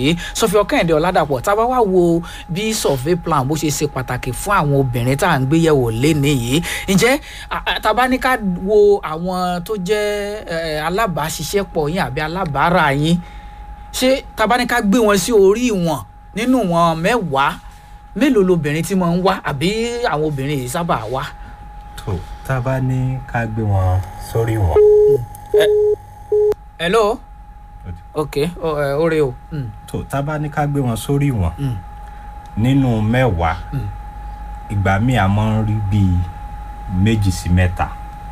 yìí sọfíọ kẹ́hìndé ọ̀làdàpọ̀ tá a bá wá wo bí survey plan bó ṣe ṣe pàtàkì fún àwọn obìnrin tá à ń gbé yẹ̀wò léni yìí ǹjẹ́ tá a bá ní ká wo àwọn tó jẹ́ alábàáṣiṣẹ́pọ̀ yín àbí alábàárà yín ṣé tá a bá ní ká gbé wọn sí orí ìwọ̀n nínú wọn mẹ́wàá mélòó lobìnrin tí mo ń wá àbí àwọn obìnrin yìí sábà wá. tó tá a bá ní ká gbé wọn sórí wọn. hello ok oore o. tó tá a bá ní ká gbé wọn sórí wọn nínú mẹ́wàá ìgbà míì a máa ń rí bíi méjì sí mẹ́ta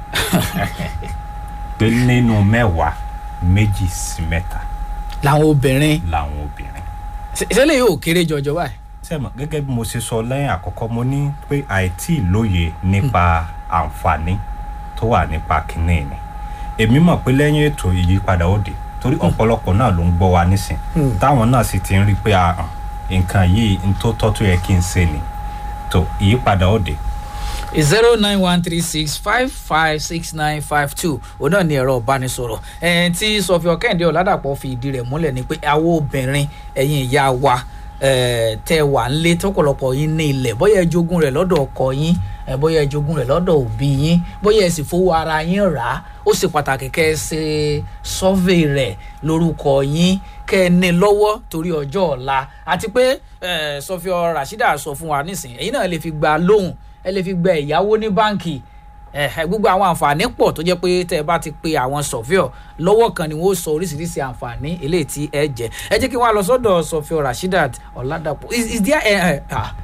pé nínú mẹ́wàá méjì sí mẹ́ta. làwọn obìnrin. làwọn obìnrin. ìṣẹ̀lẹ̀ yóò kéré jọjọ báyìí sẹ́mọ̀ gẹ́gẹ́ bí mo ṣe sọ lẹ́yìn àkọ́kọ́ mo ní pé àìtí lóye nípa àǹfààní tó wà nípa kínní ni èmi mọ̀ pé lẹ́yìn ètò ìyípadà òde torí ọ̀pọ̀lọpọ̀ náà ló ń gbọ́ wa nísìn táwọn náà sì ti ń rí pé nǹkan yìí n tó tọ́ tó yẹ kí n ṣe ni tó ìyípadà òde. zero nine one three six five five six nine five two òun náà ni ẹ̀rọ ìbánisọ̀rọ̀ ẹ̀ẹ́n tí sọfíọ kẹ́hìndé ọ̀làdàpọ̀ fi ìdí rẹ̀ múlẹ̀ ni pé àwọn obìnrin ẹ̀yin ìyá wa tẹ wà ń lé tọpọlọpọ yín ní ilẹ̀ bóyá ẹ jogún rẹ̀ lọ́dọ̀ ọkọ yín bóyá ẹ jogún rẹ̀ lọ́dọ̀ òbí yín bóyá ẹ sì fowó ara yín rà á ó ṣe pàtàkì kẹ́ ẹ ṣe survey rẹ̀ lórúkọ yín kẹ́ ẹ ní lọ́wọ́ torí ọjọ́ ọ̀la àti pé sọfíọ rasheeda sọ fún wa nísìnyí ẹ̀yin náà lè fi gba lóhùn ẹ lè fi gba ẹ̀yáwó ní báǹkì gbogbo àwọn àǹfààní pọ̀ tó jẹ́ pé tẹ́ ẹ bá ti pe àwọn sọ̀fíọ̀ lọ́wọ́ kan ni wọ́n sọ oríṣiríṣi àǹfààní eléyìí tí ẹ jẹ́ ẹ jẹ́ kí wọ́n á lọ sọ́dọ̀ sọ̀fíọ̀ rasheedat ọ̀làdàpọ̀ is is there ẹ ẹ ah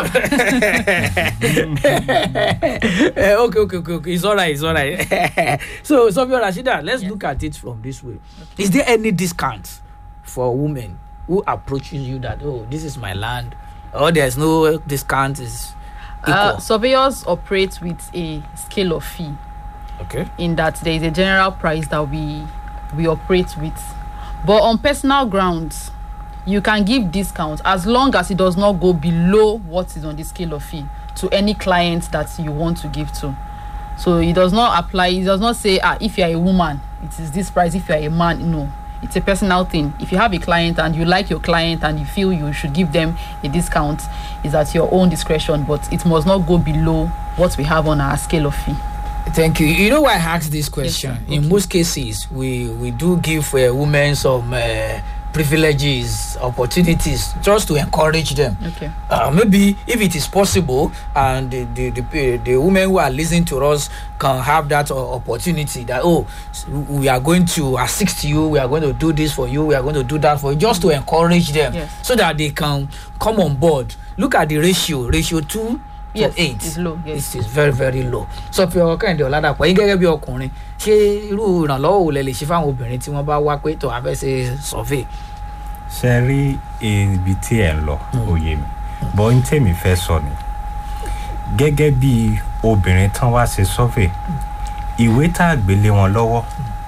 okay okay okay okay it's alright it's alright so sọ̀fíọ̀ rasheedat let's look at it from this way is there any discount for women who approaches you that oh this is my land or there's no discount is Uh, surveyors operate with a scale of fee. Okay. In that there is a general price that we we operate with, but on personal grounds, you can give discount as long as it does not go below what is on the scale of fee to any client that you want to give to. So it does not apply. It does not say ah if you are a woman it is this price. If you are a man, no. It's a personal thing. If you have a client and you like your client and you feel you should give them a discount, is at your own discretion, but it must not go below what we have on our scale of fee. Thank you. You know why I asked this question? Yes, In okay. most cases, we we do give uh, women some uh, privileges, opportunities, just to encourage them. Okay. Uh, maybe if it is possible, and the the, the the women who are listening to us can have that uh, opportunity that oh s- we are going to assist you, we are going to do this for you, we are going to do that for you, just to encourage them, Yes. so that they can come on board. Look at the ratio, ratio two to Yes, eight. it's low, yes. It is very very low. sọ fi ọkọ kẹ́hìndé ọ̀làdàpọ̀ yín gẹ́gẹ́ bí ọkùnrin ṣé irú ìrànlọ́wọ́ wo lẹ lè ṣe fáwọn obìnrin tí wọ́n bá wá pé tó a fẹ́ ṣe survey. ṣe rí ibi tí ẹ̀ ń lọ òye mi bọ́ ní tèmi fẹ́ sọ ni gẹ́gẹ́ bí obìnrin tán wá ṣe survey ìwé tá a gbélé wọn lọ́wọ́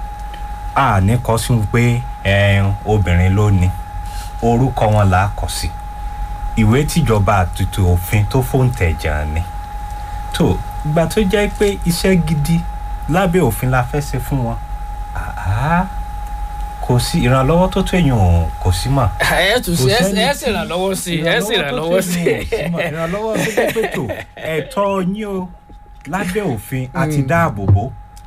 a ní kọ sí pé ẹ̀ẹ́n obìnrin ló ní orúkọ wọn là á kọ sí ìwé tìjọba àtúntò òfin tó fòǹtẹ̀ jàn ni tó ìgbà tó jẹ́ pé iṣẹ́ gidi lábẹ́ òfin la fẹ́ ṣe fún wọn àá kò sí ìrànlọ́wọ́ tó tó èèyàn ò kò sí mọ́ ẹ tún Kò sí sẹ́ni ẹ tí- sì ìrànlọ́wọ́ sí ẹ sì ìrànlọ́wọ́ ìrànlọ́wọ́ tó sí. tẹ̀yìn ò sí mọ́. ìrànlọ́wọ́ tó jẹ́ pé tó ẹ̀tọ́ yín o lábẹ́ òfin àti dáàbò bò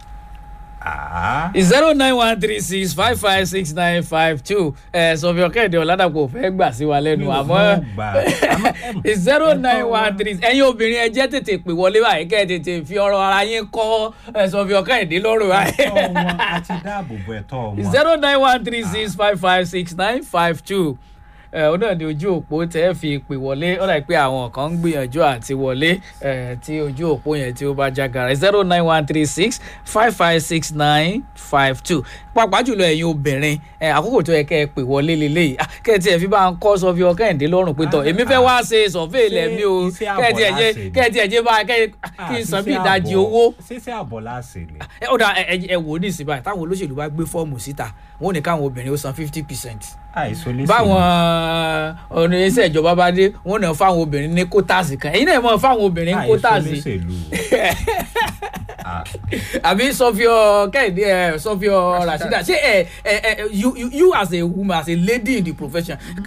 àá zero nine one three six five five six nine five two ẹ sọ fi ọkẹ́ẹ̀dẹ̀ ọ̀làdàpọ̀ fẹ́ gbà sí wa lẹ́nu mi ò àmọ́ mọ̀ gbà àmọ́ ẹ̀m, zero nine ẹ̀tọ́ one wa- three ẹ̀yin obìnrin ẹ jẹ́ tètè pè wọlé báyìí kẹ́ ẹ tètè fi ọ̀rọ̀ ara yín kọ́ ẹ sọ fi ọkẹ́ẹ̀dẹ̀ lọ́rùn ẹ̀tọ́ wọn báyìí àti dáàbò bò ẹ̀tọ́ wọn. zero nine one three six five five six nine five two ẹ ọ náà ní ojú òpó tẹ ẹ fi pè wọlé ó dà pé àwọn kan ń gbìyànjú àti wọlé ẹ tí ojú òpó yẹn tí ó bá jágara zero nine one three six five five six nine five two pàápàá jùlọ ẹ̀yin obìnrin ẹ àkókò tó yẹ kẹ́ ẹ pè wọlé lélẹ́yìí Ah, kẹ́ ẹ tiẹ̀ fi bá ń kọ́ sọ fi ọkẹ́yìndé lọ́rùn pé tọ̀ èmi fẹ́ wá ṣe sọ̀fẹ́ ilẹ̀ mi o Iṣẹ́ kẹ́ ẹ tiẹ̀ àbọ̀ jẹ́ láṣẹ ni. kẹ́ ẹ tiẹ̀ jẹ́ bá kẹ́ ẹ kí n san bí ìdajì owó ṣíṣe àbọ̀ láṣẹ ni. ẹ ó dà ẹ ẹ- ẹ wò ó ní ìsìn báyìí táwọn olóṣèlú bá gbé fọ́ọ̀mù síta wọn ò ní káwọn obìnrin ó san fifty percent àìsàn lè báwọn ọ̀nà iṣẹ́ ìjọba bá dé wọn náà fáwọn obìnrin ní kótàsì kan ẹ̀yin náà mọ̀ fáwọn obìnrin ní kótàsì àbí sọfíọ kẹ́hìndé ẹ sọfíọ rasheeda ṣé ẹ ẹ ẹ you you you as a woman as a lady in the profession